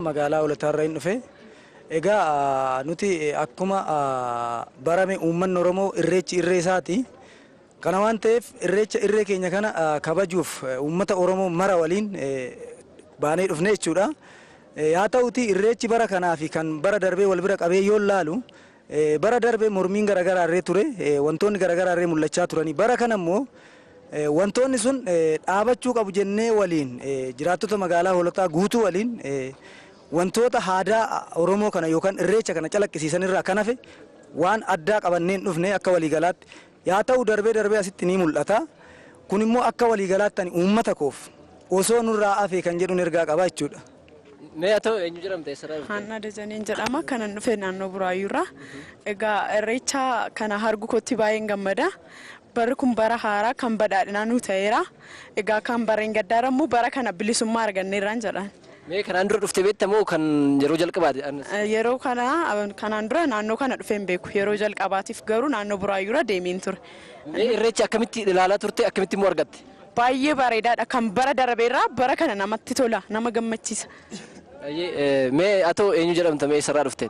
magaalaa Hoolotaarraa hin dhufe. Egaa nuti akkuma barame uummanni Oromoo irreechi irree isaati. Kana waan ta'eef irreecha irree keenya kana kabajuuf uummata Oromoo mara waliin baanee dhufne jechuudha. Haa ta'uti irreechi bara kanaa fi kan bara darbee wal bira qabee yoo laalu bara darbee mormiin garaagaraa irree ture wantoonni garaagaraa irree mul'achaa turanii bara kana immoo wantoonni sun dhaabachuu qabu jennee waliin jiraattota magaalaa hoolotaa guutuu waliin wantoota aadaa Oromoo kana yookaan irreecha kana calaqqisiisan irraa kan hafe waan addaa qabanneen dhufne akka waliigalaatti yaa ta'u darbee darbee asitti ni mul'ata. Kun immoo akka waliigalaatti ani uummata koof osoo nurraa hafe kan jedhuun ergaa qaba jechuudha. Mee haa ta'u eenyu jedhamte eessarraa dhufte? Haannaa Dajaniin jedhama. Kanan dhufe naannoo Buraayyuurraa. Egaa irreecha kana hargu kootti baay'een gammada. Barri kun bara haaraa kan badhaadhinaa nu ta'eera. Egaa kan barreen gaddaara immoo bara kana bilisummaa arganneerraan jedhan. Mee kanaan dura dhufte beekta moo kan yeroo jalqabaati? Yeroo kana kanaan dura naannoo kana dhufeen beeku. Yeroo jalqabaatiif garuu naannoo Buraayyuurra deemeen ture. Mee irreecha akkamitti ilaalaa turte akkamitti immoo argatte? Baay'ee bareedaadha. Kan bara darbeerraa bara kana namatti tola. Nama gammachiisa. Mee haa ta'u eenyu jedhamta mee eessarraa dhufte?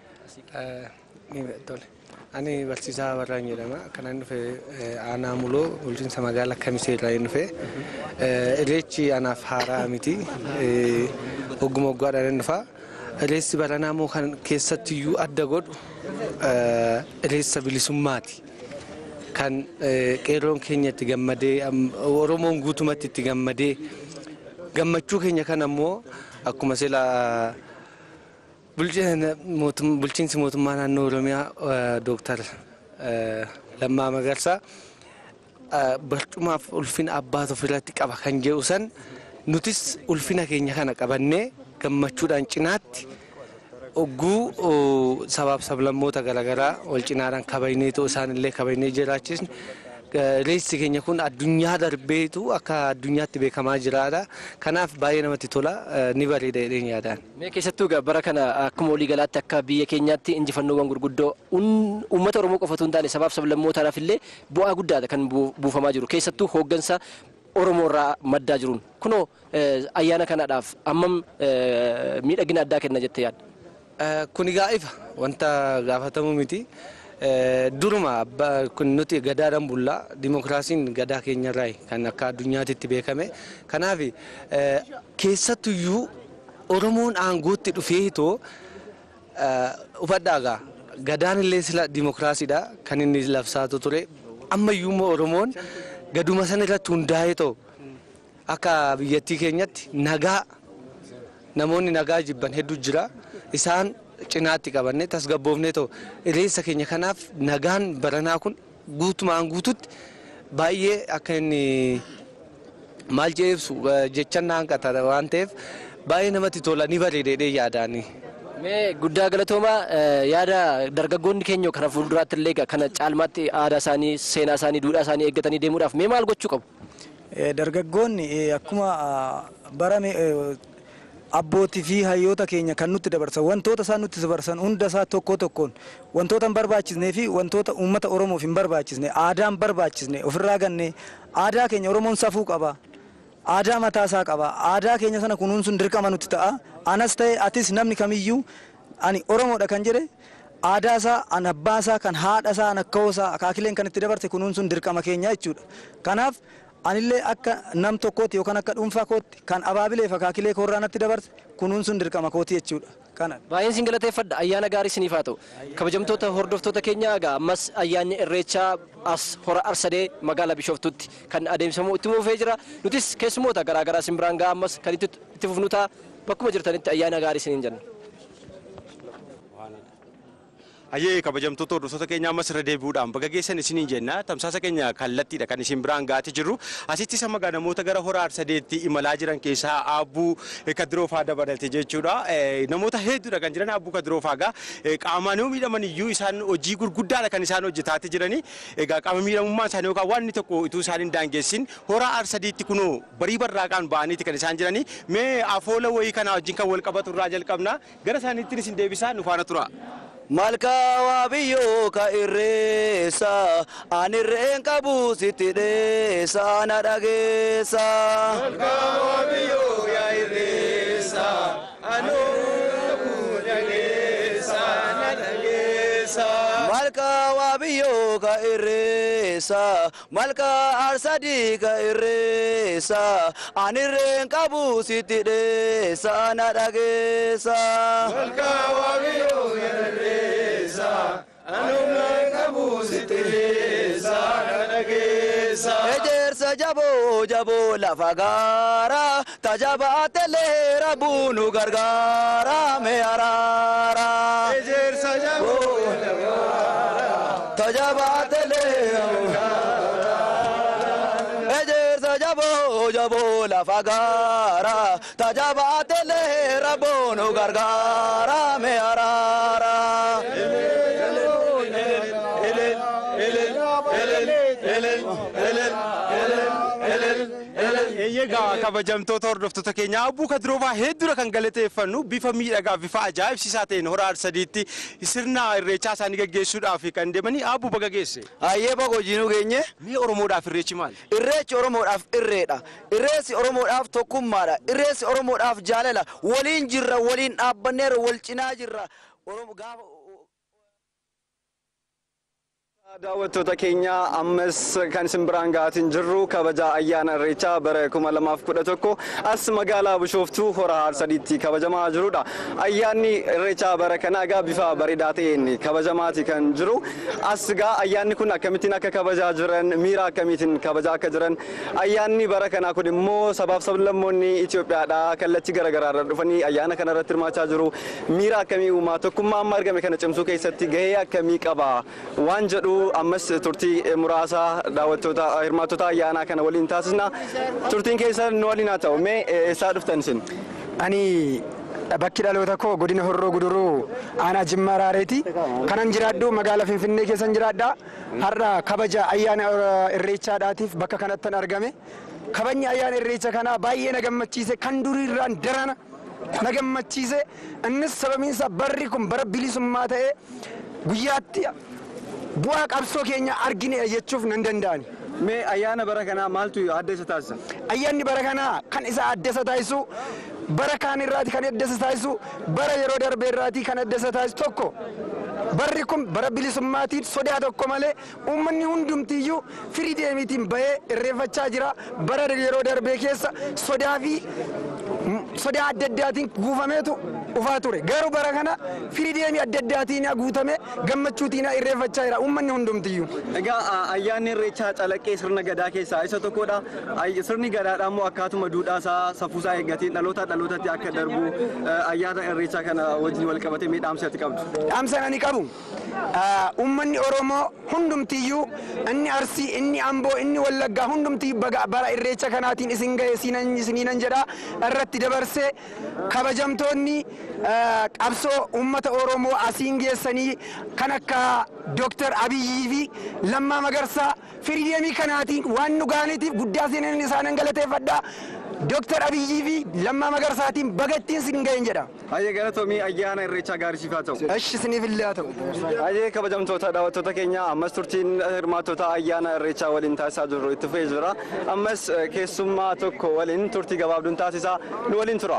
Tole. Ani barsiisaa Barraan jedhama. Kanaan dhufe aanaa muloo bulchiinsa magaalaa Kamisee irraa hin dhufe. Irreechi anaaf haaraa miti. Ogguma oggaadhaan hin dhufa. Irreessi baranaa immoo kan keessattiyyuu adda godhu irreessa bilisummaati. Kan qeerroon keenya itti gammadee Oromoon guutumatti itti gammadee gammachuu keenya kana immoo akkuma silaa bulchiinsi mootummaa naannoo oromiyaa dooktar Lammaa Magarsaa barcumaaf ulfina abbaatu ofirratti qaba kan jedhu san nutis ulfina keenya kana qabannee gammachuudhaan cinaatti ogguu sabaaf sablammoota garaagaraa wal cinaadhaan kabajnee ta'uu isaanillee kabajnee jiraachisne reessi keenya kun addunyaa darbeetu akka addunyaatti beekamaa jiraadha. Kanaaf baay'ee namatti tola ni bareeda jedheen yaadaan. Mee keessattuu bara kana akkuma waliigalaatti akka biyya keenyaatti injifannoowwan gurguddoo uummata Oromoo qofatu hin taane sabaaf sablammootaadhaaf illee bu'aa guddaadha kan buufamaa jiru. Keessattuu hooggansa Oromoo irraa maddaa jiruun. Kunoo ayyaana kanaadhaaf ammam miidhagina addaa kenna jettee yaadda? Kun egaa ifa wanta gaafatamu miti. duruma kun nuti gadaadhaan bullaa dimokiraasiin gadaa keenyarraa kan akka addunyaatti beekame kanaaf keessattuyyuu oromoon aangootti dhufee too ufadhaagaa gadaan illee sila dimokiraasiidha kan inni labsaatu ture ammayyuu immoo oromoon gaduma sana irratti hundaa'ee ta'u akka biyyattii keenyatti nagaa namoonni nagaa jibban hedduu jira isaan cinaatti qabanne tasgabboofnee ta'u irreessa keenya kanaaf nagaan baranaa kun guutumaan guututti baay'ee akka inni maal jee ibsu jechan hanqata waan ta'eef baay'ee namatti tola ni bareedee yaadaani. Mee guddaa galatoomaa yaada dargaggoonni keenya kana fuulduraatti illee kana caalmaatti aadaa isaanii seenaa isaanii duudhaa isaanii eeggatanii deemuudhaaf mee maal gochuu qabu? Dargaggoonni akkuma barame abbootii fi hayyoota keenya kan nutti dabarsan wantoota isaan nutti dabarsan hunda isaa tokko tokkoon wantoota hin barbaachisnee fi wantoota uummata oromoof hin barbaachisne aadaan barbaachisne ofirraa ganne aadaa keenya oromoon safuu qaba. Aadaa mataa isaa qaba. Aadaa keenya sana kunuunsuun dirqama nutti ta'a. Anas ta'e atis namni kamiyyuu ani oromoodha kan jedhe aadaa isaa an abbaa isaa kan haadha isaa an akka'oo isaa akaakileen kan itti dabarte kunuunsuun dirqama keenya jechuudha. Kanaaf anillee akka nam tokkootti yookaan akka dhuunfaa kootti kan abaabilee fi akaakilee koorraa natti dabarte kunuunsuun dirqama kooti jechuudha. Kana. Baay'een sin galateeffadha ayyaana gaarii siniif haa ta'u kabajamtoota hordoftoota keenya egaa ammas ayyaanni irreechaa as hora arsadee magaalaa bishooftutti kan adeemsifamu itti fufee jira nutis keessumoota garaagaraa sin biraan ga'a ammas kan itti fufnu ta'a bakkuma jirtanitti ayyaana gaarii siniin jenna. Hayyee kabajamtoota hordoftoota keenya ammas irra deebi'uudhaan baga geessan isiniin jenna tamsaasa keenya kallattiidha kan isin biraan gaati jirru asitti sama gaa namoota gara hora arsadeetti imalaa jiran keessaa aabbuu kadiroofaa dabalate jechuudha namoota hedduudha kan jiran aabbuu kadiroofaa gaa qaamaan yoo miidhaman iyyuu isaan hojii gurguddaadha kan isaan hojjetaati jirani egaa qaama miidhamummaan isaanii yookaan waan inni tokko utuu isaan hin daangessin hora arsadiitti kunoo barii barraaqaan ba'aniiti kan isaan jirani mee afoola wayii kana wajjin kan wal qabatu irraa jalqabna gara isaaniittiin isin deebisaa nu faana tura. Malkaawaa biyyoo ka irreessa ani irreen qabu sitti dheessa na dhageessa. Malkaawaa biyyoo yaa irreessa ani waabiyyoo ka irreessa malka arsadii ka irreessa anirreen qabu sitti dheessa na dhageessa. Malka waabiyyoo ka irreessa anirreen qabu sitti dheessa na dhageessa. Ejersa jaboo jaboo lafa gaara tajabaatelee rabbuunu gargaara mee araara. Ejersa jaboo tajabaatelee ejersa jaboo jaboo lafa gaara tajabaatelee rabbuunu gargaara mee araara. Egaa kabajamtoota hordoftoota keenya abbuu kadiroobaa hedduudha kan galateeffannu bifa miidhagaa bifa ajaa'ibsiisaa ta'een hora arsadiitti sirna irreechaa isaanii gaggeessuudhaaf kan deemanii abbuu baga geesse. Hayyee baga hojiinuu geenye. Mee Oromoodhaaf irreechi maali? Irreechi Oromoodhaaf irreedha. Irreessi Oromoodhaaf tokkummaadha. Irreessi Oromoodhaaf jaalala. Waliin jirra, waliin dhaabbanneera, wal cinaa jirra. Oromo gaafa daawwattoota keenya ammas kan isin biraan ga'aatiin jirru kabaja ayyaana irreechaa bara 2011 as magaalaa bishooftuu hora harsadiitti kabajamaa jirudha. Ayyaanni irreechaa bara kana egaa bifa bareedaa ta'een kabajamaati kan jiru. As egaa ayyaanni kun akkamittiin akka kabajaa jiran miira akkamiitiin kabajaa akka jiran ayyaanni bara kanaa kun immoo sabaaf sablammoonni Itoophiyaadhaa kallattii garaagaraa irra dhufanii ayyaana kana irratti hirmaachaa jiru. Miira akkamii uumaa tokkummaa amma argame kana cimsuu keessatti gahee akkamii qaba waan jedhu ammas turtii muraasa daawwattoota hirmaattota ayyaanaa kana waliin taasisna. Turtiin keessan nu waliin haa ta'u mee eessaa dhuftan isin? Ani bakki dhaloota koo godina horroo guduruu aanaa jimmaa raareeti. Kanan jiraadhu magaalaa Finfinnee keessan jiraadha. Har'a kabaja ayyaana irreechaadhaatiif bakka kanattan argame. Kabajni ayyaana irreecha kanaa baay'ee na gammachiise kan duriirraan darana na gammachiise. Innis sababiinsa barri kun bara bilisummaa ta'ee guyyaatti bu'aa qabsoo keenya argine jechuuf nan danda'ani. Mee ayyaana bara kanaa maaltu adda isa taasisa? Ayyaanni bara kanaa kan isa adda isa taasisu bara kaan irraati kan adda isa taasisu bara yeroo darbe irraati kan adda isa taasisu tokko barri kun bara bilisummaatiin sodaa tokko malee uummanni hundumtiyyuu firii deemiitiin bahee irreeffachaa jira bara yeroo darbee keessa sodaa fi sodaa adda addaatiin guufameetu dhufaa ture garuu bara kana firii deemii adda addaatiin guutame gammachuutiin irreeffachaa jira uummanni hundumtiyyuu. Egaa ayyaanni irreechaa calaqqee sirna gadaa keessaa isa tokkodha. Sirni gadaadhaa immoo akkaatuma duudhaasaa safuusaa eeggateen dhaloota dhalootatti akka darbu ayyaana irreechaa kana wajjin wal qabatee mee dhaamsa ati qabdu? Dhaamsa ani qabu uummanni Oromoo hundumtiyyuu inni Arsii inni Amboo inni Wallaggaa hundumtiyyuu bara irreecha kanaatiin isin ga'e isiniinan jedha irratti dabarsee kabajamtoonni qabsoo uummata Oromoo asiin geessanii kan akka Dooktar Abiyyii fi Lammaa Magarsaa firii deemii kanaatiin waan nu gaaniitiif guddaa seenan isaanan galateeffadha. Dooktar Abiyyii fi Lammaa Magarsaatiin bagattiin sin ga'een jedha. Hayyee galatoomii ayyaana irreechaa gaarii siif haa ta'u. Eshi isiniif illee haa ta'u. Hayyee kabajamtoota daawwattoota keenya ammas turtiin hirmaattota ayyaana irreechaa waliin taasisaa jirru itti fufee jira. Ammas keessummaa tokko waliin turtii gabaabduun taasisaa nu waliin tura.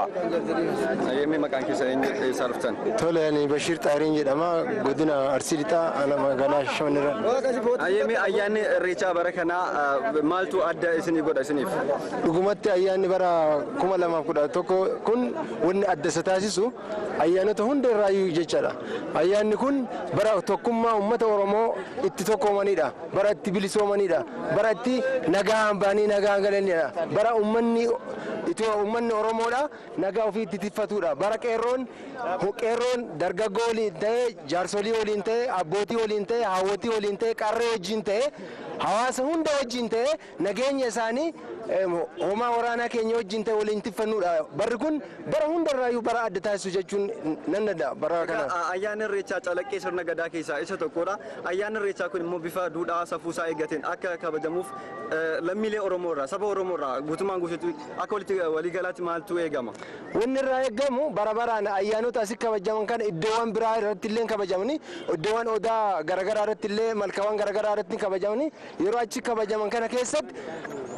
Hayyee mee maqaan keessa eenyu eessaa dhuftan? Tole ani Bashiir Xaariin jedhama godina Arsii Lixaa ana magaalaa Shamanirra. Hayyee mee ayyaanni irreechaa bara kanaa maaltu adda isinii godha isiniif? Dhugumatti ayyaanni bara kuma lamaaf kudha tokko kun wanni adda isa taasisu ayyaanota hunda irraayyuu jechaadha. Ayyaanni kun bara tokkummaa uummata Oromoo itti tokkoomanidha. Bara itti bilisoomanidha. Bara itti nagaan baanii nagaan galanidha. Bara uummanni uummanni Oromoodha nagaa ofii itti tiffatudha. Bara qeerroon qeerroon dargaggoo waliin ta'ee jaarsolii waliin ta'ee abbootii waliin ta'ee haawwotii waliin ta'ee qarree wajjin ta'ee hawaasa hunda wajjin ta'ee nageenya isaanii homaa waraanaa keenya wajjin ta'e waliin tiffannuudha. Barri kun bara hundarraayyuu bara adda taasisu jechuun nan danda'a bara kana. Ayyaanni irreechaa calaqqee sirna gadaa keessaa isa tokkodha. Ayyaanni irreechaa kun immoo bifa duudhaa safuusaa eeggateen akka kabajamuuf lammiilee Oromoo irraa saba Oromoo irraa guutummaan guutuutti akka walitti waliigalaatti maaltu eegama? Wanni irraa eegamu bara baraan ayyaanota asii kabajaman kana iddoowwan biraa irratti illee kabajamanii iddoowwan odaa garaagaraa irratti illee malkaawwan garaagaraa irratti kabajamanii yeroo achi kabajaman kana keessatti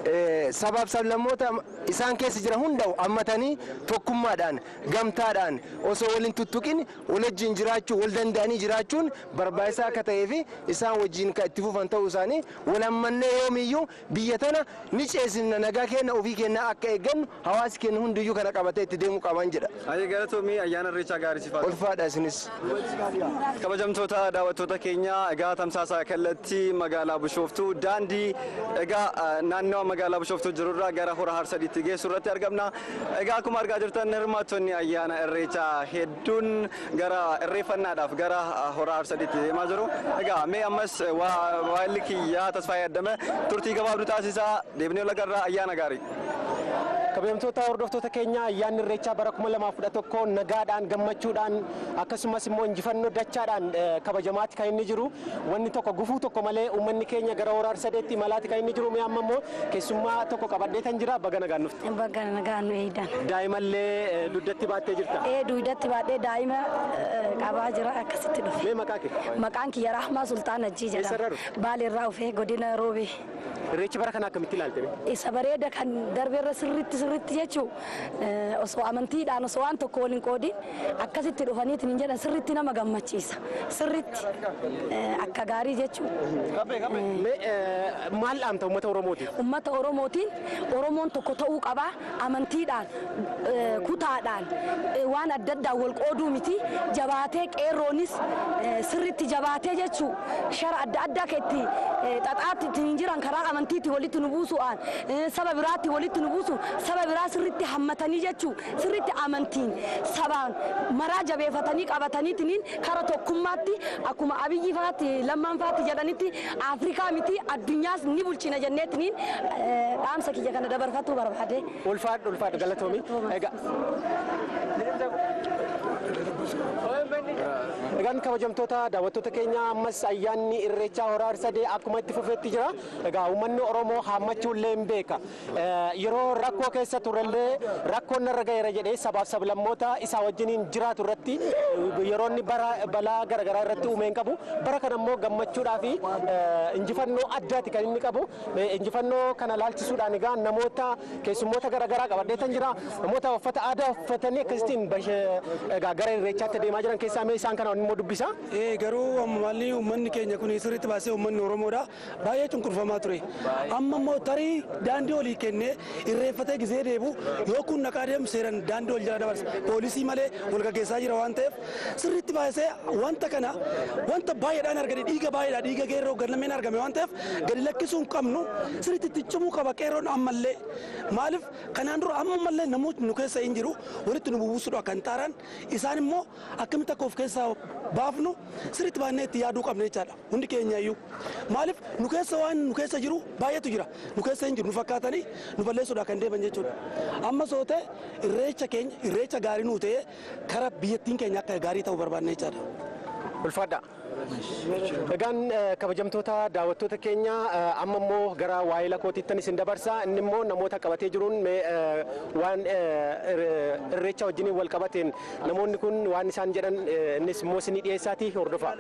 sabaaf sablammoota isaan keessa jiran hunda hammatanii tokkummaadhaan gamtaadhaan osoo waliin tuttuqin wal wajjin jiraachuu wal danda'anii jiraachuun barbaachisaa akka ta'ee fi isaan wajjin kan itti fufan ta'uu isaanii wal hammannee yoomiyyuu biyya tana ni ceesifna nagaa keenya ofii keenya akka eeggannu hawaasi keenya hundiyyuu kana qabatee itti deemuu qaban jedha. Ayyee galatoomii ayyaana irreechaa gaarii sifaatu. Ulfaadha isinis. kabajamtoota daawwattoota keenya egaa tamsaasa kallattii magaalaa bishooftuu daandii egaa naannawa magaalaa bishooftuu jirurraa gara hora harsadiitti geessu irratti argamna egaa akkuma argaa jirtan hirmaattonni ayyaana irreechaa hedduun gara irreeffannaadhaaf gara hora harsadiitti deemaa jiru egaa mee ammas waa'illi kiyyaa tasfaayee addame turtii gabaabduu taasisaa deebinee lagarraa ayyaana gaarii. kabajamtoota hordoftoota keenya ayyaanni irreechaa bara 2011 nagaadhaan gammachuudhaan akkasumas immoo injifannoo dachaadhaan kabajamaatti kan inni jiru wanni tokko gufuu tokko malee uummanni keenya gara hora harsadeetti malaatti kan inni jiru mee amma immoo keessummaa tokko qabadhee tan jira baga nagaan nufti. Baga nagaan nu eeydan. Daa'imallee dugdatti baattee jirta. Ee dugdatti baadhee daa'ima qabaa jira akkasitti dhufe. Mee maqaa kee? Maqaan kiyya Rahmaa Sultaan Ajjii jedhama. Baalirraa dhufee godina Roobee. Irreecha bara kana akkamitti ilaalte? Isa bareeda kan darbeerra sirritti sirritti jechuun osoo amantiidhaan osoo waan tokko waliin qoodin akkasitti dhufaniitiin hin jedhan sirritti nama gammachiisa. Sirritti akka gaarii jechuun. Maal dhaamta uummata Oromootiin? Uummata Oromootiin Oromoon tokko ta'uu qaba amantiidhaan kutaadhaan waan adda addaan wal qooduu miti jabaatee qeerroonis sirritti jabaatee jechuun shara adda addaa kan itti xaxaatti ittiin jiran karaa amantiitti walitti nu buusuudhaan saba biraatti walitti nu buusu saba biraa sirritti hammatanii jechuun sirritti amantiin sabaan maraa jabeeffatanii qabataniitiin kara tokkummaatti akkuma abiyyi faatti lammaan faatti jedhanitti afrikaa miti addunyaas ni bulchina jenneetiin dhaamsa kiyya kana dabarfachuu barbaade. Ulfaadha ulfaadha galatoomi. Egaan kabajamtoota daawwattoota keenya ammas ayyaanni irreechaa hora harsadee akkuma itti fufeetti jira. Egaa uummanni Oromoo haammachuullee hin beeka. Yeroo rakkoo keessa turellee rakkoon narra gaheera jedhee sabaaf sablammoota isaa wajjiniin jiraatu irratti yeroo inni balaa garaagaraa irratti uumeen qabu bara kana immoo gammachuudhaa fi injifannoo addaati kan inni qabu. Injifannoo kana laalchisuudhaan egaa namoota keessummoota garaagaraa qabadhee tan jira. Namoota uffata aadaa uffatanii akkasittiin egaa gara irreechaatti deemaa jiran keessaa mee isaan kana immoo dubbisa. Ee garuu ammallee uummanni keenya kun sirriitti baasee uummanni Oromoodha baay'ee cunqurfamaa ture. Amma immoo tarii daandii olii kennee irreeffatee gisee deebu yoo kun naqaa deemu seeran daandii ol jala dabarsa. Poolisii malee wal gaggeessaa jira waan ta'eef sirriitti baasee wanta kana wanta baay'eedhaan argame dhiiga baay'eedha dhiiga geerroo galmeen argame waan ta'eef gadi lakkisuu hin qabnu sirriitti itti cimuu qaba qeerroon ammallee maaliif kanaan dura ammallee namoonni nu keessa hin jiru walitti nu bubusuudha kan taaraan isaan immoo akkamitti akka of keessaa baafnu sirriitti baannee itti yaaduu qabna jechaadha hundi keenya iyyuu maaliif nu keessa waan nu keessa jiru baay'eetu jira nu keessa hin jiru nu fakkaatanii nu balleessuudha kan deeman jechuudha amma soo ta'e irreecha keenya irreecha gaarii nuu ta'e kara biyyattiin keenya akka gaarii ta'u barbaadna jechaadha. Ulfaadha. Egaan kabajamtoota daawwattoota keenya amma immoo gara waa'ee kootiittan isin dabarsa inni immoo namoota qabatee jiruun waan irreecha wajjiniin wal qabateen namoonni kun waan isaan jedhan innis immoo isinii dhiyeessaatii hordofaa.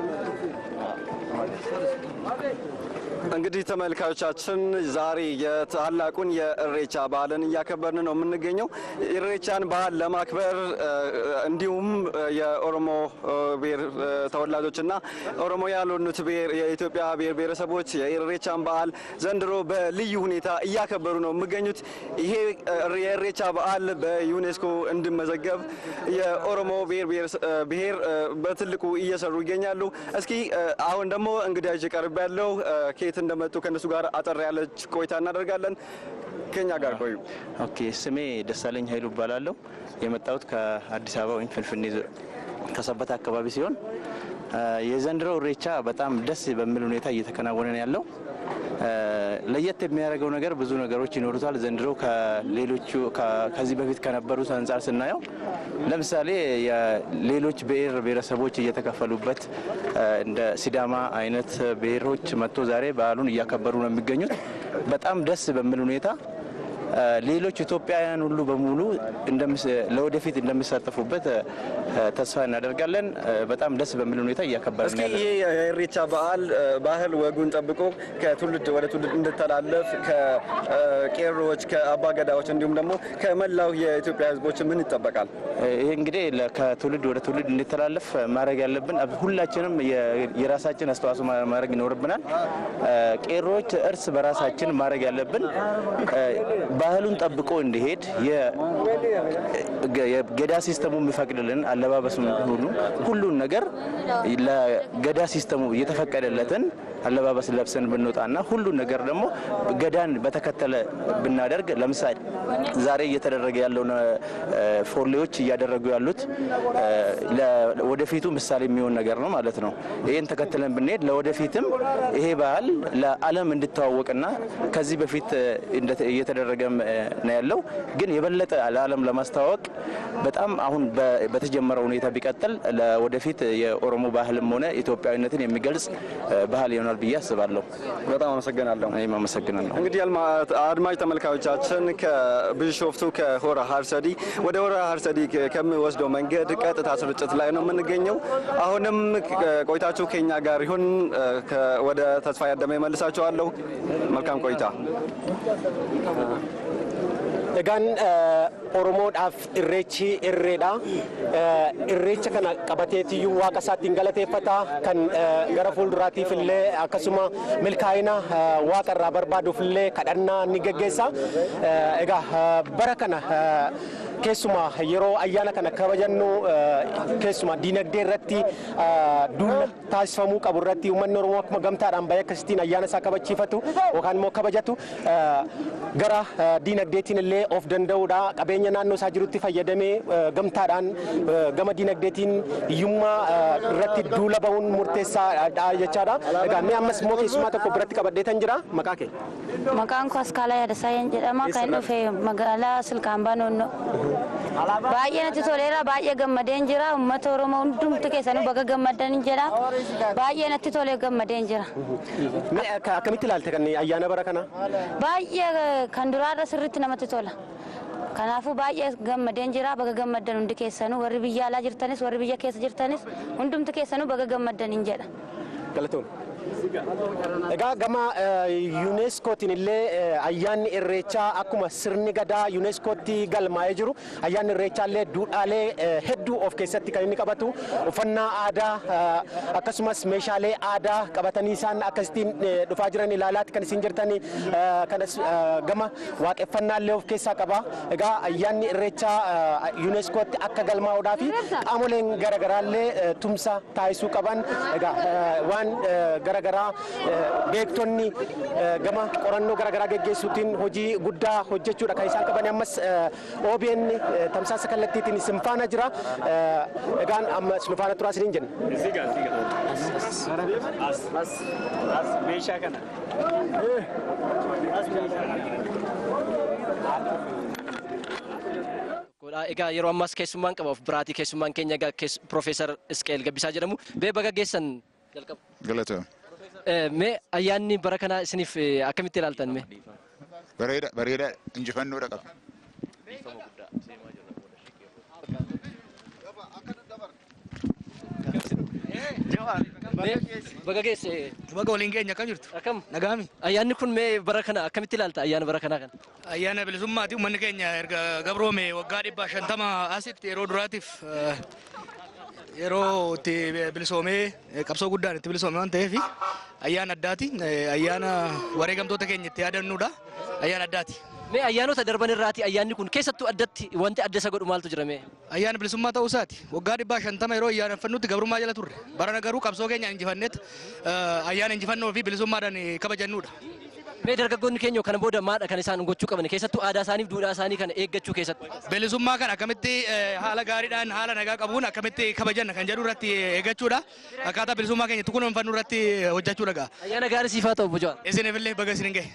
እንግዲህ ተመልካቾቻችን ዛሬ የታላቁን የእሬቻ በዓልን እያከበርን ነው የምንገኘው። ኢሬቻን በዓል ለማክበር እንዲሁም የኦሮሞ ብሔር ተወላጆችና ኦሮሞ ያልሆኑት የኢትዮጵያ ብሔር ብሔረሰቦች የኢሬቻን በዓል ዘንድሮ በልዩ ሁኔታ እያከበሩ ነው የሚገኙት። ይሄ የኢሬቻ በዓል በዩኔስኮ እንዲመዘገብ የኦሮሞ ብሔር በትልቁ እየሰሩ ይገኛሉ። እስኪ አሁን ደግሞ እንግዳ ይዤ ቀርብ ያለው ከየት እንደመጡ ከእነሱ ጋር አጠር ያለች ቆይታ እናደርጋለን። ከኛ ጋር ቆዩ። ኦኬ፣ ስሜ ደሳለኝ ኃይሉ እባላለሁ። የመጣሁት ከአዲስ አበባ ወይም ፍንፍኔ ከሰበታ አካባቢ ሲሆን የዘንድሮው ኢሬቻ በጣም ደስ በሚል ሁኔታ እየተከናወነ ነው ያለው። ለየት የሚያደርገው ነገር ብዙ ነገሮች ይኖሩታል። ዘንድሮ ከሌሎቹ ከዚህ በፊት ከነበሩት አንጻር ስናየው ለምሳሌ የሌሎች ብሔር ብሔረሰቦች እየተከፈሉበት እንደ ሲዳማ አይነት ብሔሮች መጥቶ ዛሬ በዓሉን እያከበሩ ነው የሚገኙት። በጣም ደስ በሚል ሁኔታ ሌሎች ኢትዮጵያውያን ሁሉ በሙሉ ለወደፊት እንደሚሳተፉበት ተስፋ እናደርጋለን። በጣም ደስ በሚል ሁኔታ እያከበርን እስኪ ይህ የኢሬቻ በዓል ባህል ወጉን ጠብቆ ከትውልድ ወደ ትውልድ እንድተላለፍ ከቄሮዎች፣ ከአባገዳዎች እንዲሁም ደግሞ ከመላው የኢትዮጵያ ሕዝቦች ምን ይጠበቃል? ይህ እንግዲህ ከትውልድ ወደ ትውልድ እንዲተላለፍ ማድረግ ያለብን ሁላችንም የራሳችን አስተዋጽኦ ማድረግ ይኖርብናል። ቄሮዎች እርስ በራሳችን ማድረግ ያለብን ባህሉን ጠብቆ እንዲሄድ የገዳ ሲስተሙ የሚፈቅድልን አለባበሱን ሁሉ ሁሉን ነገር ለገዳ ሲስተሙ እየተፈቀደለትን አለባበስ ለብሰን ብንወጣና ሁሉን ነገር ደግሞ ገዳን በተከተለ ብናደርግ ለምሳሌ ዛሬ እየተደረገ ያለውን ፎሌዎች እያደረጉ ያሉት ወደፊቱ ምሳሌ የሚሆን ነገር ነው ማለት ነው። ይህን ተከትለን ብንሄድ ለወደፊትም ይሄ ባህል ለዓለም እንድተዋወቅና ከዚህ በፊት እየተደረገም ነው ያለው ግን የበለጠ ለዓለም ለማስተዋወቅ በጣም አሁን በተጀመረው ሁኔታ ቢቀጥል ለወደፊት የኦሮሞ ባህልም ሆነ ኢትዮጵያዊነትን የሚገልጽ ባህል ይሆናል ብዬ አስባለሁ። በጣም አመሰግናለሁ። እኔም አመሰግናለሁ። እንግዲህ አድማጭ ተመልካዮቻችን ከቢሾፍቱ ከሆራ ሀርሰዲ ወደ ሆራ ሀርሰዲ ከሚወስደው መንገድ ቀጥታ ስርጭት ላይ ነው የምንገኘው። አሁንም ቆይታችሁ ከኛ ጋር ይሁን። ወደ ተስፋ ያደመ ይመልሳችኋለሁ። መልካም ቆይታ። Egaan Oromoodhaaf irreechi irreedha. Irreecha kana qabateetiyyuu waaqa isaattiin galateeffata. Kan gara fuulduraatiif illee akkasuma milkaa'ina waaqa irraa barbaaduuf illee kadhannaa ni geggeessa. Egaa bara kana keessumaa yeroo ayyaana kana kabajannu keessumaa diinagdee irratti duula taasifamuu qabu irratti uummanni Oromoo akkuma gamtaadhaan bahee akkasittiin ayyaana isaa kabachiifatu yookaan immoo kabajatu gara diinagdeetiin illee of danda'uudha. Qabeenya naannoo isaa jirutti fayyadamee gamtaadhaan gama diinagdeetiin hiyyummaa irratti duula bahuun murteessaadha jechaadha. Egaa mee ammas immoo keessumaa tokko biratti qabadheetan jira maqaa kee. Maqaan koo Askaalaa Yaadasaayyan jedhama. Kan dhufe magaalaa Silkaambaa Noonnoo. Baay'ee natti toleera. Baay'ee gammadeen jira. Uummata Oromoo hundumtu keessanuu baga gammadan jedha. Baay'ee natti tolee gammadeen jira. Akkamitti ilaalte kan ayyaana bara kana? Baay'ee kan duraarra sirriitti namatti tola. Kanaafuu baay'ee gammadeen jira baga gammaddan hundi keessanuu warri biyya alaa jirtanis warri biyya keessa jirtanis hundumti keessanuu baga gammaddan jedha. Galatoon. Egaa gama yuuneeskootiin illee ayyaanni irreechaa akkuma sirni gadaa yuuneeskootti galmaa'ee jiru ayyaanni irreechaa illee duudhaalee hedduu of keessatti kan inni qabatu uffannaa aadaa akkasumas meeshaalee aadaa qabatanii isaan akkasittiin dhufaa jiran ilaalaatti kan isin jirtanii kanas gama waaqeffannaa illee of keessaa qaba. Egaa ayyaanni irreechaa yuuneeskootti akka galmaa'uudhaa fi qaamoleen garaagaraa illee tumsa taasisuu qaban egaa waan garaagaraa beektonni gama qorannoo garaagaraa geggeessuutiin hojii guddaa hojjechuudha kan isaan qaban ammas OBN tamsaasa kallattiitiin isin faana jira egaan amma isin faana turaa isiniin jenna. Meeshaa kana. Egaa yeroo ammaas keessummaan qaba of biraatii keessummaan keenya egaa Profeesar Isqeel Gabbisaa jedhamu. Bee baga geessan jalqaba. Galata. Mee ayyaanni bara kanaa isiniif akkamitti ilaaltan mee? Bareeda bareeda injifannoodha qaba. Baga geesse. Baga waliin keenya akkam jirtu? Akkam? Nagaami. Ayyaanni kun mee bara kana akkamitti ilaalta ayyaana bara kanaa kana? Ayyaana bilisummaati uummanni keenya erga gabroome waggaa dhibba shantama asitti yeroo duraatiif yeroo itti bilisoomee qabsoo guddaan itti bilisoome waan ta'eef ayyaana addaati. Ayyaana wareegamtoota keenya itti yaadannuudha. Ayyaana addaati. Mee ayyaanota darban irraati ayyaanni kun keessattuu addatti wanti adda isa godhu maaltu jira mee? Ayyaana bilisummaa ta'uu isaati. Waggaa dhibbaa shantama yeroo ayyaaneffannutti gabrummaa jala turre. Barana garuu qabsoo keenya injifanneet ayyaana injifannoo fi bilisummaadhaan kabajannuudha. Mee dargaggoonni keenya kana booda maadha kan isaan gochuu qaban keessattuu aadaa isaaniif duudhaa isaanii kana eeggachuu keessatti. Bilisummaa kana akkamitti haala gaariidhaan haala nagaa qabuun akkamitti kabajanna kan jedhu irratti eeggachuudha. Akkaataa bilisummaa keenya itti kunuunfannu irratti hojjechuudha gaa. Ayyaana gaarii siifaa ta'u bujaa. Isinifillee baga isin gahe.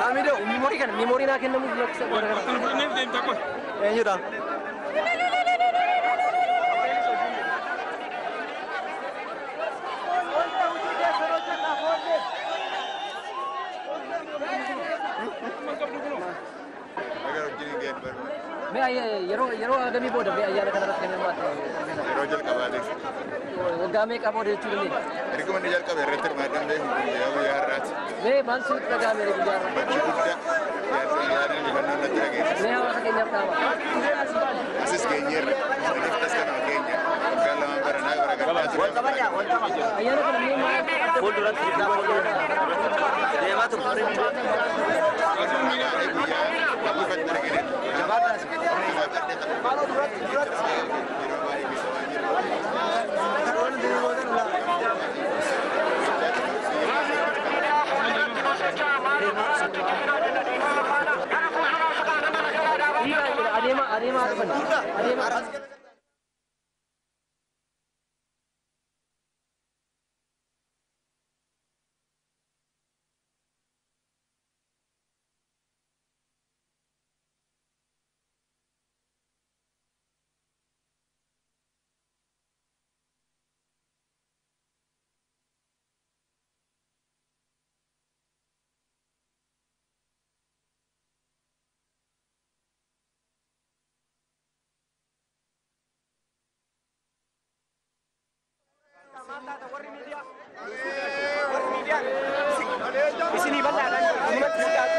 Haamidoo miimoorii kana miimoorii naa kennamuuf lakkisa qoota kana. Eenyudha? Mee ayya- yeroo yeroo hagamii booda mee ayyaana kanarratti kennamaa Yeroo jalqabaatif. waggaa meeqaa booda jechuu dandeenya? Erga inni jalqabe irratti hirmaadhaan beeku guyyaa guyyaa har'aati. Mee maal sitti dhaga'ame guyyaa irraa? Bakki guddaa jaarsa yaadaan injifannoo natti dhageessisa. Mee hawaasa keenyaaf dhaama? Asis geenyeerra. Saniif tas kanuma keenya. Waggaa lamaan baranaa bara gaddaa ture. Ayyaana kana mee maal fuulduratti deemaa Adeema adeemaa dhufan. Adeemaa. Isinii bal'aadhaan ummatti siyaatu.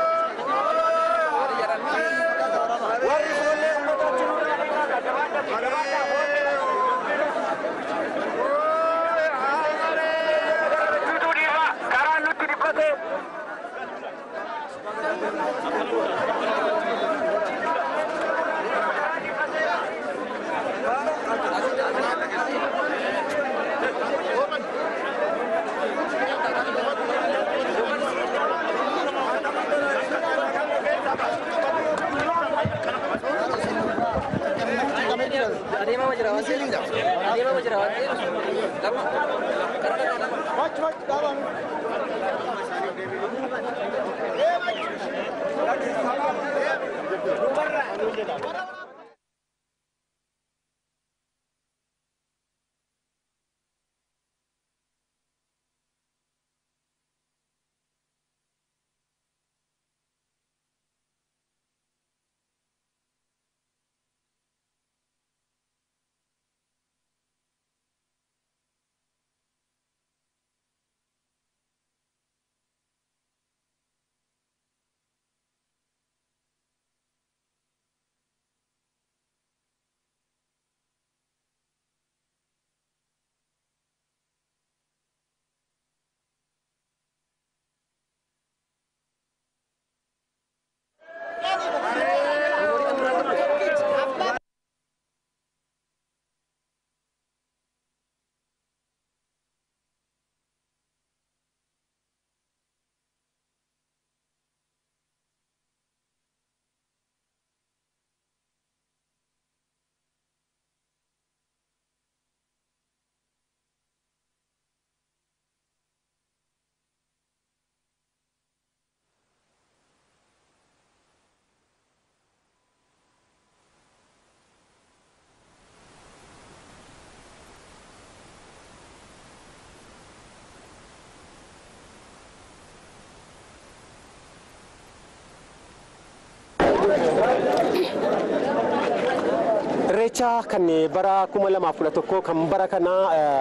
Warri fuullee ummata wajjin karaan nutti dhiphate. Adeemaa jira waan ta'eef. Adeemaa jira waan ta'eef. Irreecha kan bara kuma lamaaf kudha tokko kan bara kana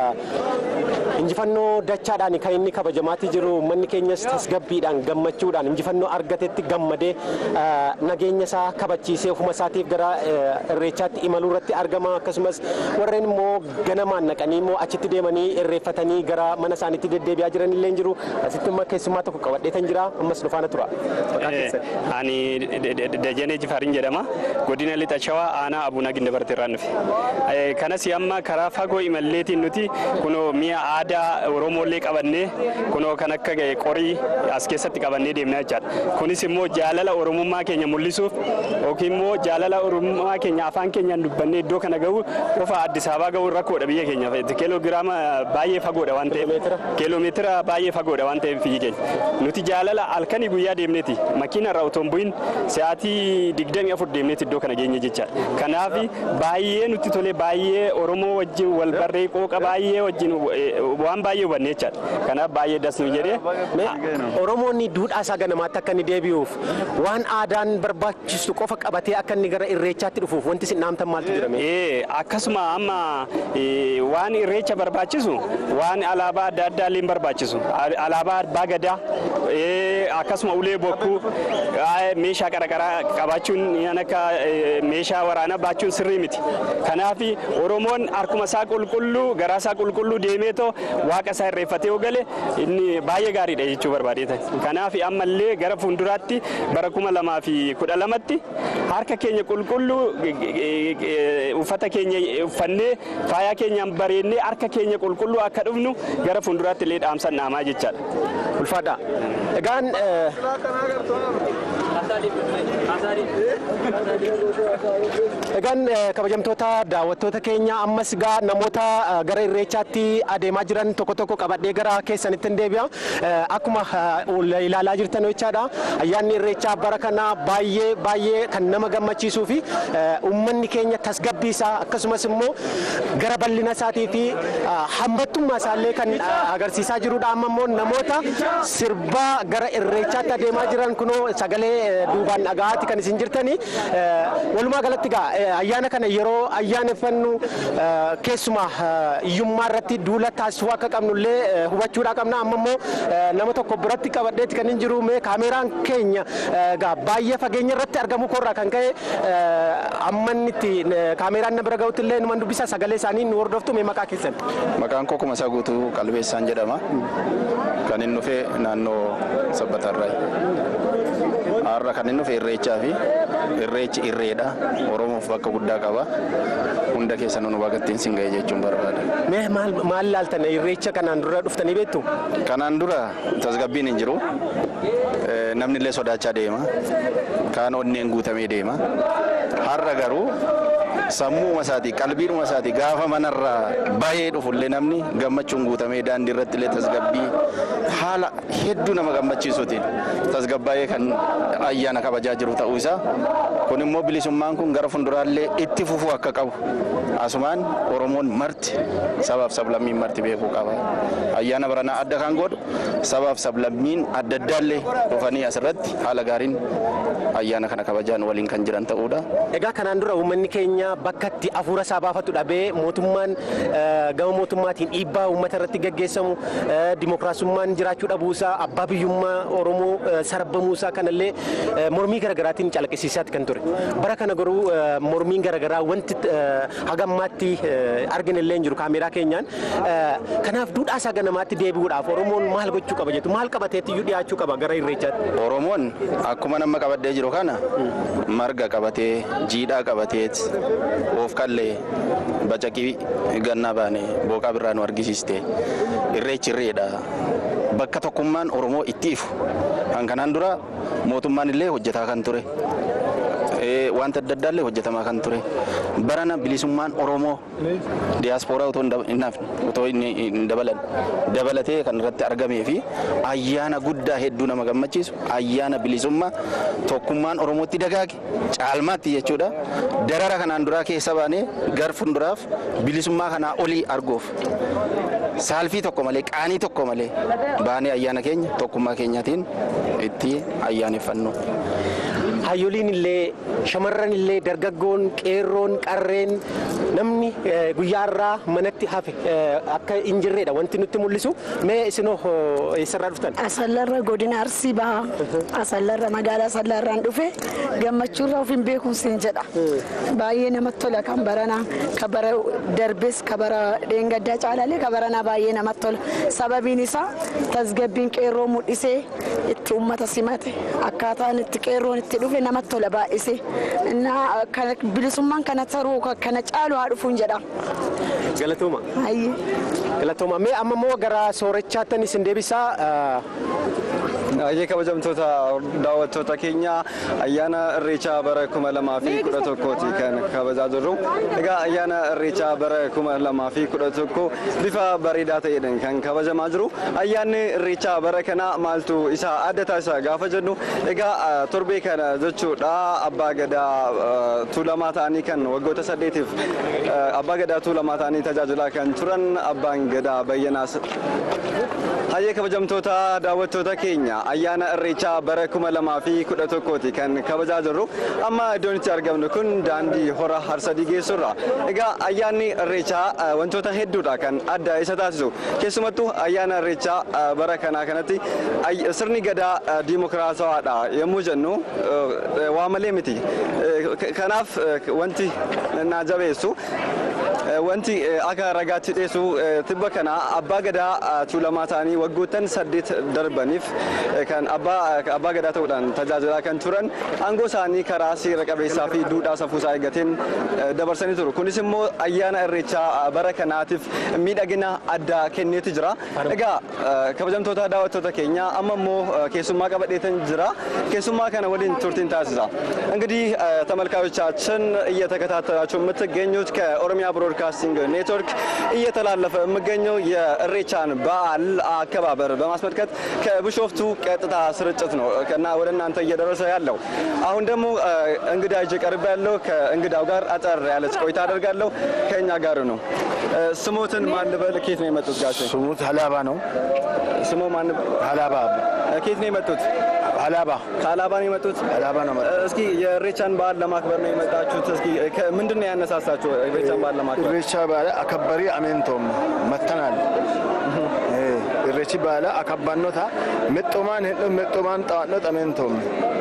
injifannoo dachaadhaan kan inni kabajamaatti jiru manni keenyas tasgabbiidhaan gammachuudhaan injifannoo argatetti gammadee nageenya isaa kabachiisee ofuma isaatiif gara irreechaatti imaluu irratti argama akkasumas warreen immoo ganamaan naqanii immoo achitti deemanii irreeffatanii gara mana isaaniitti deddeebi'aa jiran illee jiru asitti immoo keessummaa tokko qabadheetan jira ammas dhufaana tura. Ani Dajanee Jifaarin jedhama. Godina Lixa Shawaa aanaa Abuunaa Gindabartee irraan dhufe. Eh, Kanas amma karaa fagoo imalleetiin nuti kunoo mi'a aadaa Oromoollee qabannee kunoo kan akka eh, qorii as keessatti qabannee deemnaa jechaadha. Kunis immoo jaalala Oromummaa keenya mul'isuuf yookiin immoo jaalala Oromummaa keenya afaan keenyaan dubbannee iddoo kana gahu qofa Addis Ababaa gahuun rakkoodha biyya keenyaaf. Kiiloogiraama baay'ee fagoodha waan ta'eef. Kiiloomeetira baay'ee fagoodha waan ta'eef biyyi keenya. Nuti jaalala halkanii guyyaa deemneeti makiina irraa otoo hin bu'in sa'aatii digdamii afur deemneeti iddoo kana geenye jechaadha. Kanaaf baay'ee nutti tole baay'ee Oromoo wajjin wal barree qooqa baay'ee wajjin eh, waan baay'ee hubanne jechaadha. Kanaaf baay'ee das nu jedhee. Oromoonni duudhaa isaa ganamaatti akka inni deebi'uuf waan aadaan barbaachisu qofa qabatee akka inni gara irreechaatti dhufuuf wanti isin dhaamtan maaltu jedhame? Ee, akkasuma amma ee, waan irreecha barbaachisu waan alaabaa adda addaa illee hin barbaachisu Al- alaabaa abbaa gadaa ee, akkasuma ulee bokkuu aa, meeshaa qaraqaraa qabaachuun yan akka ee, meeshaa waraanaa baachuun sirrii miti kanaaf oromoon harkuma isaa qulqulluu garaa isaa qulqulluu deemeetoo waaqa isaa irreeffatee yoo gale inni baay'ee gaariidha jechuu barbaadeeta kanaaf ammallee gara fuulduraatti bara kuma lamaa fi kudha lamatti harka keenya qulqulluu ge- ge- ge- ge- uffata keenya uffannee faayaa keenyaan bareennee harka keenya qulqulluu akka dhufnu gara fuulduraatti illee dhaamsan dhaamaa jechaadha. Ulfaadha. Egaan Egaan eh, kabajamtoota daawwattoota keenya ammas gaa namoota eh, gara irreechaatti adeemaa jiran tokko tokko qabadhee gara keessanitti hin deebi'a. Eh, Akkuma eh, ul- ilaalaa jirtan jechaadha. Ayyaanni irreechaa bara kana baay'ee baay'ee kan nama gammachiisuu fi eh, uummanni keenya tasgabbii isaa akkasumas immoo gara bal'ina isaatii fi eh, hammattummaa isaallee kan eh, agarsiisaa jirudha. Amma immoo namoota sirbaa gara irreechaatti adeemaa jiran kunoo sagalee eh, duubaan dhagahaatti kan isin jirtani. Eh, Walumaa galatti gaa eh, ayyaana kana yeroo ayyaaneffannu eh, keessumaa eh, hiyyummaa irratti duula taasisuu akka qabnullee eh, hubachuudhaa qabna. Amma immoo eh, nama tokko biratti qabadheetti kan hin jiru mee kaameeraan keenya eh, gaa baay'ee fageenya irratti argamu korraa kan ka'e eh, amma inni itti eh, kaameeraan na bira ga'utti illee numan dubbisa sagalee isaanii nu hordoftu mee maqaa keessan. Maqaan koo Kumasaa Guutuu Qalbeessaan jedhama. Kan inni dhufe naannoo Sabbatarraayi. Har'a kan inni dhufe irreechaa fi irreechi irreedha. Oromoof bakka guddaa qaba. Hunda keessa nu bagattiin sin ga'e jechuun barbaada. Mee maal maal laaltan irreecha kanaan dura dhuftanii beektu? Kanaan dura tasgabbiin hin jiru. Eh, Namni illee sodaachaa deema. Kaan onneen guutamee deema. Har'a garuu sammuu isaatii qalbiidhuma isaatii gaafa manarraa bahee dhufullee namni gammachuun guutamee daandii irratti illee tasgabbii haala hedduu nama gammachiisuutiin tasgabbaa'ee kan ayyaana kabajaa jiru ta'uu isaa kun immoo bilisummaan kun gara fuulduraallee itti fufuu akka qabu asumaan oromoon marti sabaaf sablammiin marti beekuu qaba ayyaana baranaa adda kan godhu sabaaf sablammiin adda addaallee dhufanii asirratti haala gaariin ayyaana kana kabajaan waliin kan jiran ta'uudha. Egaa kanaan dura uummanni keenya bakka itti hafuura isaa baafatu dhabee mootummaan eh, gama mootummaatiin dhiibbaa uummata irratti gaggeessamu eh, dimookiraasummaan jiraachuu dhabuusaa abbaa biyyummaa Oromoo eh, sarbamuusaa kanallee eh, mormii garaagaraatiin calaqqisiisaatti kan ture. Bara kana garuu eh, mormiin garaagaraa wanti eh, haga ammaatti eh, arginillee hin jiru kaameeraa keenyaan. Eh, Kanaaf duudhaa isaa ganamaatti deebi'uudhaaf Oromoon maal gochuu qaba jettu maal qabateetti dhiyaachuu qaba gara irreechaatti. Oromoon akkuma nama qabadhee jiru kana marga qabatee jiidhaa qabateet of kallee bacaqii gannaa baane booqaa birraa nu argisiiste irreechi irreedha. Bakka tokkummaan Oromoo itti ifu kan kanaan dura mootummaan illee hojjetaa kan ture. Eh, Wanta adda addaa illee hojjetamaa kan ture. Barana bilisummaan Oromoo diyaaspooraa otoo hin dab- hin hafne otoo hin hin dabalan dabalatee kan irratti argamee fi ayyaana guddaa hedduu nama gammachiisu ayyaana bilisummaa tokkummaan Oromootti dagaage caalmaatti jechuudha. Darara kanaan duraa keessa baanee gar fuulduraaf bilisummaa kanaa olii arguuf saalfii tokko malee qaanii tokko malee baanee ayyaana keenya tokkummaa keenyaatiin itti ayyaaneffannu. Hayyoliin illee shamarran illee dargaggoon qeerroon qarreen namni eh, guyyaa irraa manatti hafe eh, akka hin jirredha wanti nutti mul'isu mee isinoo oh, eessarraa dhuftan? Asallarra godina Arsii baha. Asallarra magaalaa Asallarraan dhufe gammachuurra of hin beekuun siin jedha. Baay'ee namatti tola kan baranaa ka bara darbes ka bara dheengaddaa caalalee ka baranaa baay'ee namatti tola. Sababiin isaa tasgabbiin qeerroo mul'isee itti uummata simate akkaataan itti qeerroon itti dhufe namatti tola baay'ise innaa kana bilisummaan kana taruu kana caalu haa dhufuun jedha. Galatooma. Hayyee. Galatooma. Mee amma immoo gara soorechaattan isin deebisaa. Baay'ee kabajamtoota daawwattoota keenya ayyaana irreechaa bara kuma lamaa fi kudha tokkooti kan kabajaa jirru. Egaa ayyaana irreechaa bara kuma lamaa fi kudha tokko bifa bareedaa ta'eedhaan kan kabajamaa jiru. Ayyaanni irreechaa bara kana maaltu isa adda taasisa gaafa jennu egaa torbee kana jechuudha abbaa gadaa tuulamaa ta'anii kan waggoota saddeetiif abbaa gadaa tuulamaa ta'anii tajaajilaa kan turan abbaan gadaa bayyanaas. Hayyee kabajamtoota daawwattoota keenya ayyaana irreechaa bara kuma lamaa fi kudha tokkooti kan kabajaa jirru amma iddoon itti argamnu kun daandii hora harsadii geessurra egaa ayyaanni irreechaa wantoota hedduudha kan adda isa taasisu keessumattuu ayyaana irreechaa bara kanaa kanatti sirni gadaa diimokiraatawaadha yommuu jennu waa malee miti kanaaf wanti na jabeessu wanti akka ragaatti dhiyeessu tibba kana abbaa gadaa tuulamaa ta'anii waggoottan saddeet darbaniif kan abbaa gadaa ta'uudhaan tajaajilaa kan turan aangoo isaanii karaa seera qabeessaa fi duudhaa safuusaa eeggateen dabarsanii turu. Kunis immoo ayyaana irreechaa bara kanaatiif miidhagina addaa kenneeti jira. Egaa kabajamtoota daawwattoota keenya amma immoo keessummaa qabadheetan jira. keessummaa kana ወሊን ቱርቲን ታስዛ እንግዲህ ተመልካዮቻችን እየተከታተላችሁ የምትገኙት ከኦሮሚያ ብሮድካስቲንግ ኔትወርክ እየተላለፈ የሚገኘው የእሬቻን በዓል አከባበር በማስመልከት ከቢሾፍቱ ቀጥታ ስርጭት ነው እና ወደ እናንተ እየደረሰ ያለው። አሁን ደግሞ እንግዳ ይዤ ቀርብ ያለው ከእንግዳው ጋር አጠር ያለች ቆይታ አደርጋለሁ። ከእኛ ጋር ነው። ስሞትን ማን ልበል? ኬት ነው የመጡት ጋሼ? ስሙት ሀላባ ነው። ስሞ ማን? ሀላባ። ኬት ነው የመጡት? ሀላባ ከሀላባ ነው የመጡት? ሀላባ ነው መጡት። እስኪ የኢሬቻን በዓል ለማክበር ነው የመጣችሁት። እስኪ ምንድን ነው ያነሳሳችሁ ኢሬቻን በዓል ለማክበር? ኢሬቻ በዓል አከበሪ አሜንቶም መተናል ኢሬቺ በዓል አከባኖታ ምጦማን ሄዶ ምጦማን ጠዋኖት አሜንቶም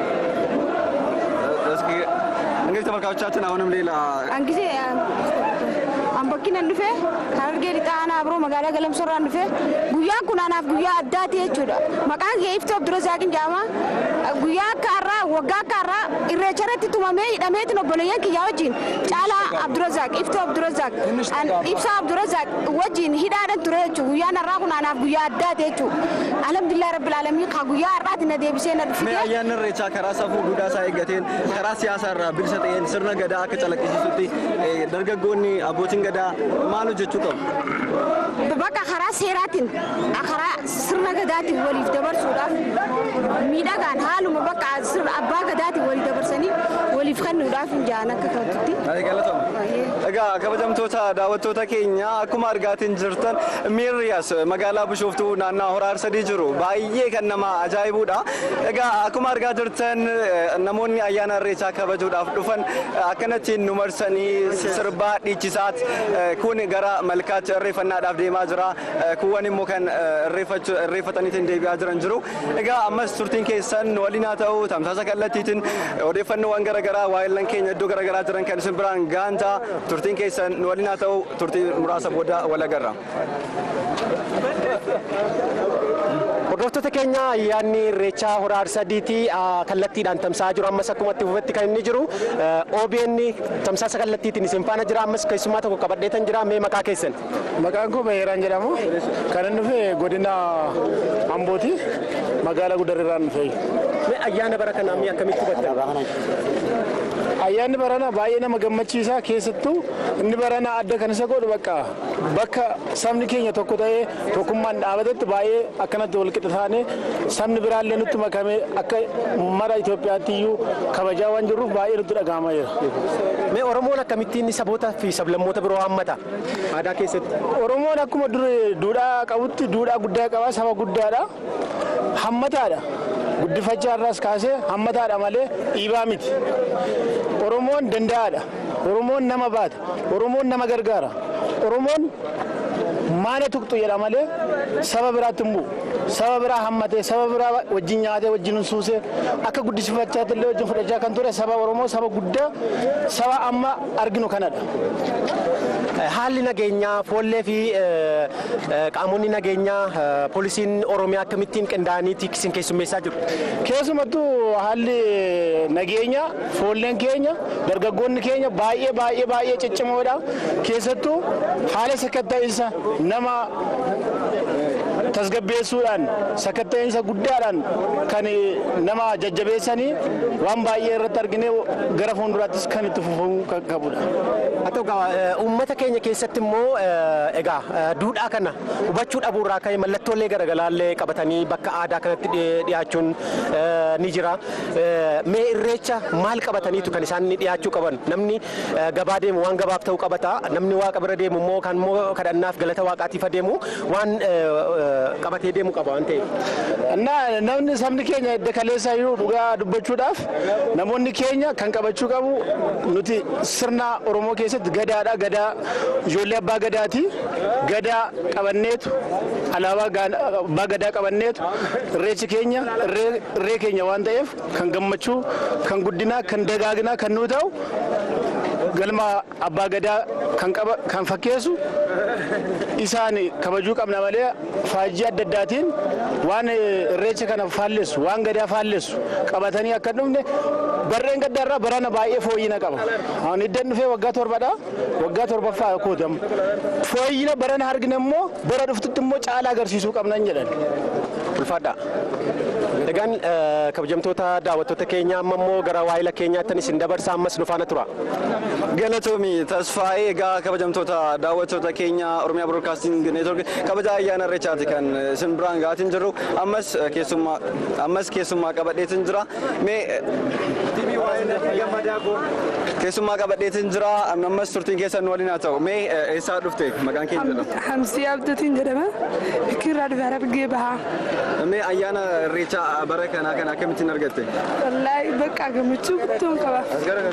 እስኪ እንግዲህ ተመልካቾቻችን አሁንም ሌላ አንጊዜ ambakkinan dhufe harargee lixaa aanaa biroo magaalaa galamsorraan dhufe guyyaan kun anaaf guyyaa addaati jechuudha maqaan kee iftoo abdurazaaqin jedhama guyyaa akka har'aa waggaa akka har'aa irreecha irratti tumamee hidhameetiin obboleeyyan kiyyaa wajjin caalaa abdurazaaq iftoo abdurazaaq ibsaa abdurazaaq wajjin hidhaadhan ture jechuudha guyyaan har'aa kun anaaf guyyaa addaati jechuudha alhamdulillah rabbil alamin ka guyyaa har'aati na deebisee na dhufite. ayyaanni irreechaa karaa safuu duudhaa isaa eeggateen karaa siyaasaa irraa bilisa ta'een sirna gadaa akka calaqqisiisutti dargaggoonni abbootiin gadaa maal hojjechuu qabu? Bakka karaa seeraatiin karaa sirna gadaatiin waliif dabarsuudhaaf miidhagaan haaluma bakka abbaa gadaatiin waliif dabarsanii waliif kennuudhaaf jaan akka ta'utti. Egaa kabajamtoota daawwattoota keenya akkuma argaatiin jirtan miirriyas magaalaa Bishooftuu naannaa Horaa Arsadii jiru baay'ee kan nama ajaa'ibuudha. Egaa akkuma argaa jirtan namoonni ayyaana irreechaa kabajuudhaaf dhufan akkanattiin nu marsanii sirbaa dhiichisaat kun gara malkaatti irreeffannaadhaaf deemaa jira. Kuwwan immoo kan irreeffataniitiin deebi'aa jiran jiru. Egaa ammas turtiin keessan waliin haa ta'u tamsaasa kallattiitiin odeeffannoowwan garaagaraa waa'illan keenya iddoo garaagaraa jiran kan isin biraan gaanta turtiin keessan waliin haa ta'u turtii muraasa booda wal agarra. Hordoftoota keenya ayyaanni irreechaa hora arsadiiti kallattiidhaan tamsa'aa jiru ammas akkuma itti fufetti kan inni jiru OBN tamsaasa kallattiitiin isin faana jira ammas keessummaa tokko qabadheetan jira mee maqaa keessan. Maqaan koo Bayyeraan jedhamu kan inni dhufe godina Ambooti magaalaa Gudarrirraan dhufe. Mee ayyaana bara kanaa mee akkamitti hubatta? Ayyaanni barana baay'ee nama gammachiisa keessattuu inni barana adda kan isa godhu bakka bakka sabni keenya tokko ta'ee tokkummaan dhaabatetti baay'ee akkanatti wal qixa taane sabni biraallee nutti makame akka mara Itoophiyaatti iyyuu kabajaa waan jirruuf baay'ee nutti dhaga'amaa jira. Mee Oromoon akkamittiin saboota fi sablammoota biroo hammata aadaa keessatti? Oromoon akkuma duudhaa qabutti duudhaa guddaa qaba saba guddaadha hammataadha. guddifachaa irraas kaasee hammataadha malee dhiibaa miti. Oromoon danda'aadha. Oromoon nama baata. Oromoon nama gargaara. Oromoon maana tuqxu jedha malee saba biraatti hin bu'u. Saba biraa hammatee saba biraa wajjin nyaatee wajjin suusee akka guddisifachaatti illee wajjin fudhachaa kan ture saba Oromoo saba guddaa saba amma arginu kanadha. haalli nageenyaa foollee fi qaamonni nageenyaa poolisiin oromiyaa akkamittiin qindaa'anii isin keessummeessaa jiru. Keessumattuu haalli nageenya foolleen keenya dargaggoonni keenya baay'ee baay'ee baay'ee ciccimoodha. Keessattuu haala sakatta'insa nama tasgabbeessuudhaan sakatta'insa guddaadhaan kan nama jajjabeessanii waan baay'ee irratti argine gara fuulduraattis kan itti fufamuu qabudha. Haa ta'u uummata keenya keessatti immoo egaa duudhaa kana hubachuu dhabuurraa ka'e mallattoolee garaagaraallee qabatanii bakka aadaa kanatti dhiyaachuun ni jira. Mee irreecha maal qabataniitu kan isaan dhiyaachuu qaban? Namni gabaa deemu waan gabaaf ta'u qabata. Namni waaqa bira deemu immoo kan immoo kadhannaaf galata waaqaatiif adeemu waan qabatee deemu qaba waan ta'eef. Namni sabni keenya edda kaleessaa jiru dhugaa dubbachuudhaaf namoonni keenya kan qabachuu qabu nuti sirna Oromoo keessatti gadaadha gadaa ijoollee abbaa gadaati gadaa qabanneetu alaabaa abbaa gadaa qabanneetu irreechi keenya irree keenya waan ta'eef kan gammachuu kan guddinaa kan dagaaginaa kan nuu ta'u galma abbaa gadaa kan qaba kan fakkeessu isaan kabajuu qabna malee faajjii adda addaatiin waan irreecha kana faallessu waan gadaa faallessu qabatanii akka dhufne barreen gaddaarraa barana baay'ee fooyyina qaba. Ani iddan dhufee waggaa torbadha waggaa torbaffaa kootam. Fooyyina barana argina immoo bara dhuftutti immoo caalaa agarsiisuu qabnan jedhan. Ulfaadha. Egaan kabajamtoota daawwattoota keenya amma immoo gara waayila keenyaatti isin dabarsa ammas nu faana tura. Galatoomi tasfaa'ee egaa kabajamtoota daawwattoota keenya Oromiyaa Broadcasting Network kabaja ayyaana irreechaati kan isin biraan ga'aatiin jirru ammas keessummaa ammas keessummaa qabadheetiin jira mee keessummaa qabadheetiin jira ammas turtiin keessan waliin haa ta'u mee eessaa dhufte maqaan keenya jedhama. Hamsii Abdatiin jedhama. Fikirraa dhufe Harargee bahaa. Mee ayyaana irreechaa bara kanaa kana akkamittiin argatte? Wallaahi bakka gammachuu guddoon qaba.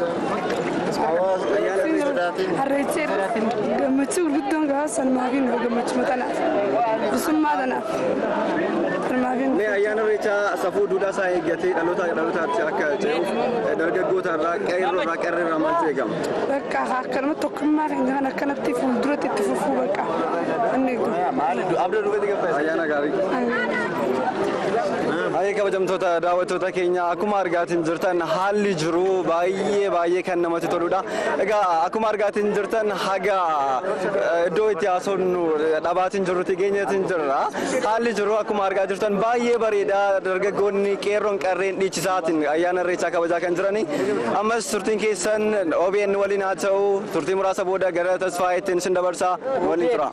Harreechee gammachuu guddoon qaba sanumaa fi nufa gammachuu tanaaf. Bisummaa tanaaf. Mee ayyaana irreechaa safuu duudhaa isaa eeggatee dhaloota dhalootaatti akka ce'uuf dargaggoota irraa qeerroo irraa qeerroo irraa maaltu eegama? Bakka akkanuma tokkummaa kan jiran akkanatti fuulduratti itti fufuu bakka. Abdii duubatti gabbaa ayyaana gaarii. Baay'ee kabajamtoota daawwattoota keenya akkuma argaatiin jirtan haalli jiru baay'ee baay'ee kan namatti toludha. Egaa akkuma argaatiin jirtan haga iddoo itti haasofnu dhabaatiin jirrutti geenyeetiin jirra. Haalli jiru akkuma argaa jirtan baay'ee bareeda dargaggoonni qeerroon qarreen dhiichisaatiin ayyaana irreechaa kabajaa kan jirani. Ammas turtiin keessan OBN waliin haa ta'u turtii muraasa booda gara tasfaayeettiin isin dabarsaa waliin tura.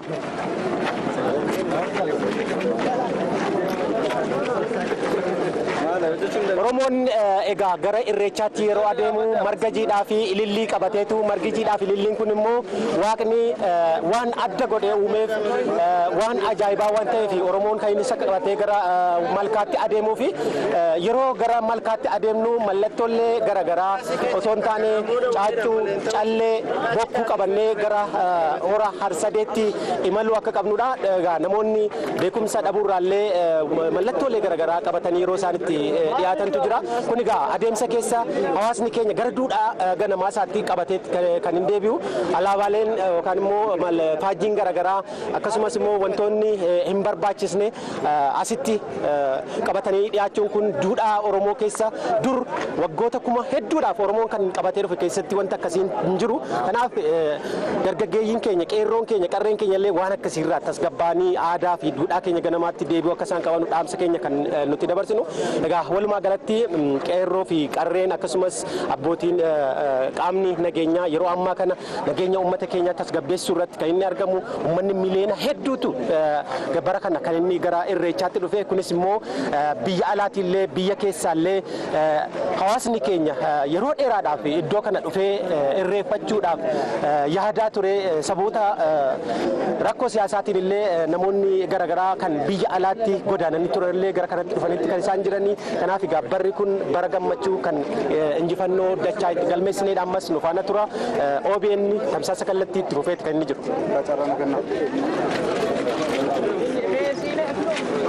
Oromoon egaa gara irreechaatti yeroo adeemu marga jiidhaa fi ilillii qabateetu margi jiidhaa fi ililliin kun immoo waaqni waan adda godhee uumeef waan ajaa'ibaa waan ta'eef Oromoon kan inni isa qabatee gara malkaatti adeemuu fi yeroo gara malkaatti adeemnu mallattoolee garaagaraa osoo hin taane caaccuu callee bokkuu qabannee gara hora harsadeetti imaluu akka qabnudha. Egaa namoonni beekumsa dhabuurraallee mallattoolee garaagaraa qabatanii yeroo isaan itti dhiyaatantu jira. Kun egaa adeemsa keessa hawaasni keenya gara duudhaa ganamaa isaatti qabatee kan hin deebi'u. Alaabaaleen yookaan immoo faajjiin garaagaraa akkasumas immoo wantoonni hin barbaachisne asitti qabatanii dhiyaachuun kun duudhaa Oromoo keessa dur waggoota kuma hedduudhaaf Oromoon kan qabatee dhufe keessatti wanta akkasiin hin jiru. Kanaaf dargaggeeyyiin keenya qeerroon keenya qarreen keenya illee waan akkasiirraa tasgabbaanii aadaa fi duudhaa keenya ganamaatti deebi'u akka isaan qaban dhaamsa keenya kan nuti dabarsinu. Egaa walumaa galatti qeerroo fi qarreen akkasumas abbootiin qaamni nageenyaa yeroo ammaa kana nageenya uummata keenyaa tasgabbeessuu irratti kan inni argamu uummanni miliyoona hedduutu bara kana kan inni gara irreechaatti dhufe kunis immoo biyya alaatiillee biyya keessaallee hawaasni keenya yeroo dheeraadhaaf iddoo kana dhufee irreeffachuudhaaf yaadaa ture saboota rakkoo siyaasaatiin illee namoonni garaagaraa kan biyya alaatti godaananii turellee gara kanatti dhufanitti kan isaan jiranii kanaaf egaa barri kun bara gammachuu kan injifannoo dachaa itti galmeessineedha ammas nu faana tura OBN tamsaasa kallattii itti fufeeti kan inni jiru.